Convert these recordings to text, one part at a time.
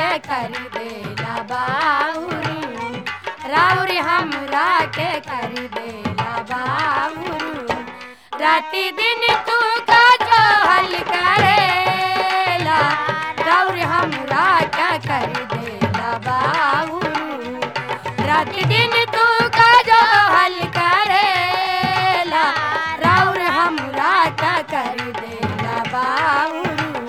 के कर देला बाउरी राउरी हमरा के कर देला बाउरी राति दिन तू का जो हल करेला राउरी हमरा के कर देला बाउरी राति दिन तू का जो हल करेला राउर हमरा का कर देला बाउरू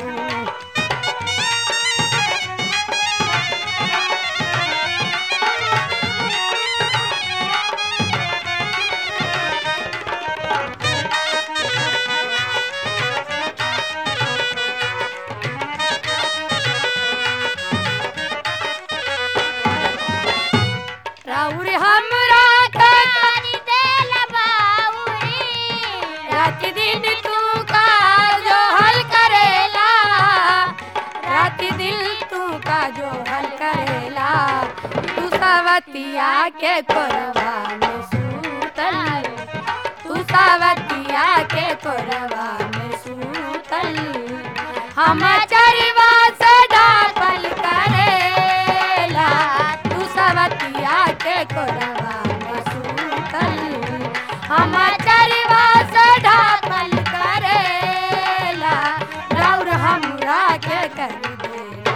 राउर हमरा का कर देला बाउरी रात दिन तू का जो हल करेला रात दिन तू का जो हल करेला तू सवतिया के कोरबा में सूतल तू सवतिया के कोरबा में सूतल हम चरवा से डापल करेला तू सवतिया के कोरबा में सूतल हम चरवा से डापल करेला रौर हमरा के कर देला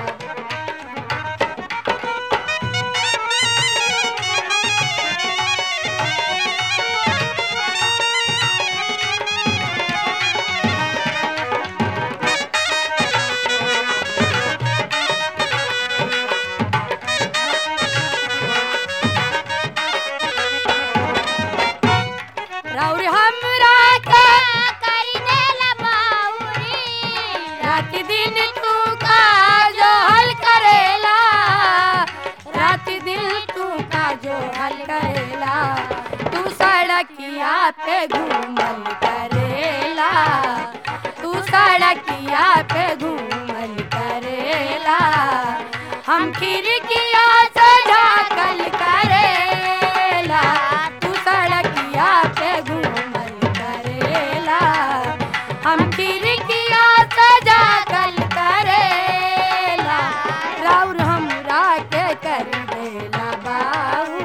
रौर हमरा का कर देला बाउरी रात दिन तू का जो हल करेला रात दिन तू का जो हल करेला तू सड़किया पे घूमल करेला तू सड़किया पे घूमल करेला हम खिड़किया से झाकल करेला तू सड़किया पे घूमल करेला हम खिड़किया से झाकल करेला राउर हमरा के कर देला बाबू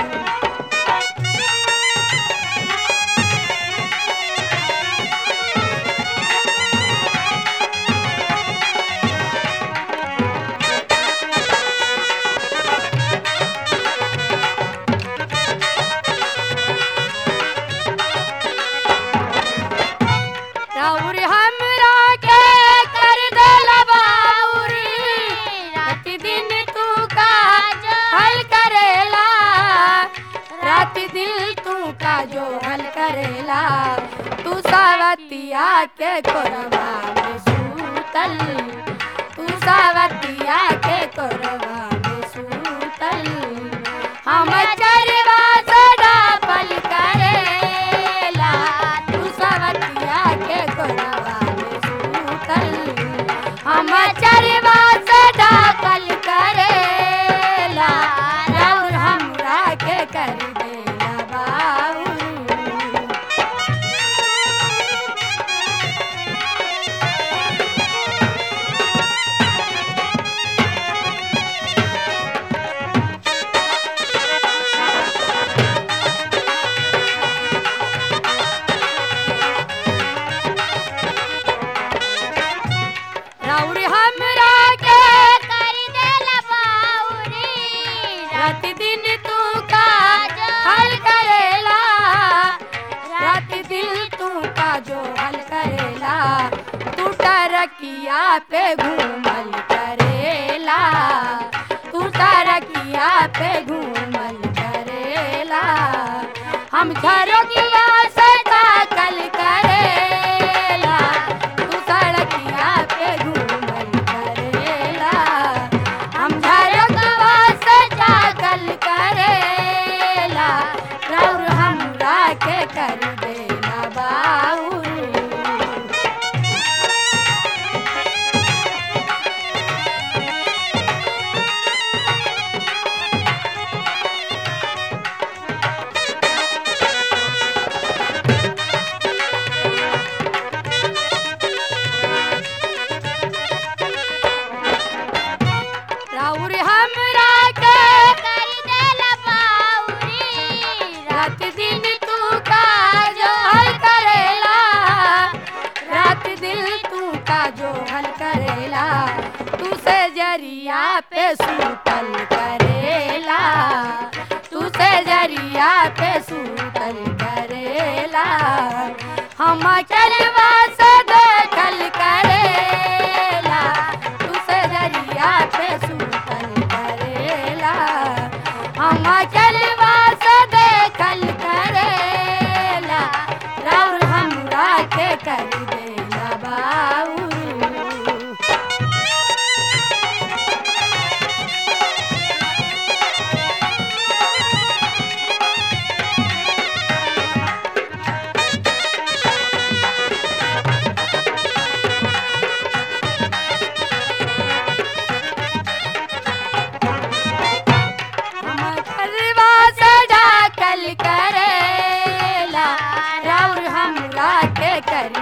राउर हमरा के कर देला बाउर रात दिन तू का हल करेला रात दिन तू का जो हल करेला तू सावतिया के कोरबा में सूतल तू सावतिया के कोरबा में सूतल हम चरवा से डापल करेला तू सवतिया के कोरबा में सूतल हम चरवा से डापल करेला रौर हमरा के कर देला बाबू राउर हमरा के कर देला बाउरी रात दिन तू का हल करेला रात दिन तू का जो हल करेला तू टरकिया पे घूमल करेला तू टरकिया पे घूमल करेला हम झरोकिया से ताकल करेला तू सड़किया पे घूमल करेला हम झरोकवा से ताकल करेला रौर हमरा के कर देला बाउर जरिया पे सूतल करेला हम चलवा से देखल करेला तू से जरिया पे सूतल करेला हम चलवा से देखल करेला राउर हमरा के कर देला बाऊ हम करवा सजा कल करेला राउर हमरा के कर